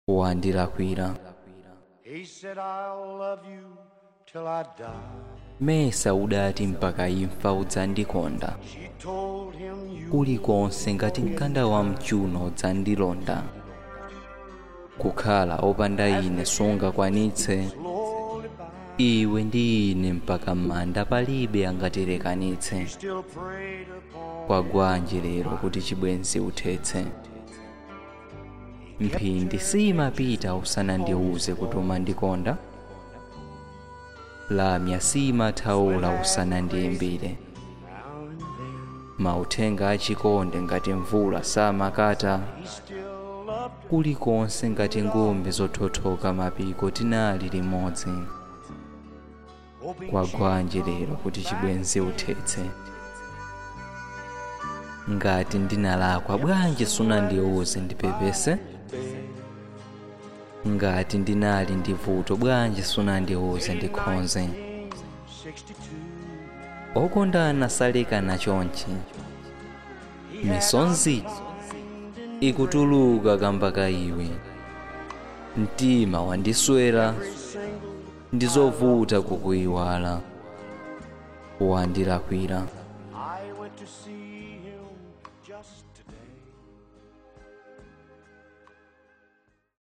wandilakwira He said, I'll love you till I die. mesa udati mpaka imfa udzandikonda She told him, You kulikonse ngati mkanda wa mchuno udzandilonda kukhala opanda ine sungakwanitse slowly by. iwe ndi ine mpaka m'manda palibe angatilekanitse Still preyed upon. kwagwanji lero kuti chibwenzi uthetse mphindi simapita usanandiuze kuti umandikonda lamya simathaula usanandiyimbire Now and then, mauthenga achikonde ngati mvula samakata he still loved kulikonse ngati ngombe zothothoka mapiko tinali limodzi hoping kwagwanji lero kuti chibwenzi uthetse ngati ndinalakwa bwanji sunandiuze ndipepese ngati ndinali ndi vuto bwanji sunandiuze ndikhonze 62. okondana salekana chonchi misonzi ikutuluka kamba ka iwe mtima wandiswera ndizovuta kukuyiwala wandilakwira I went to see him just today.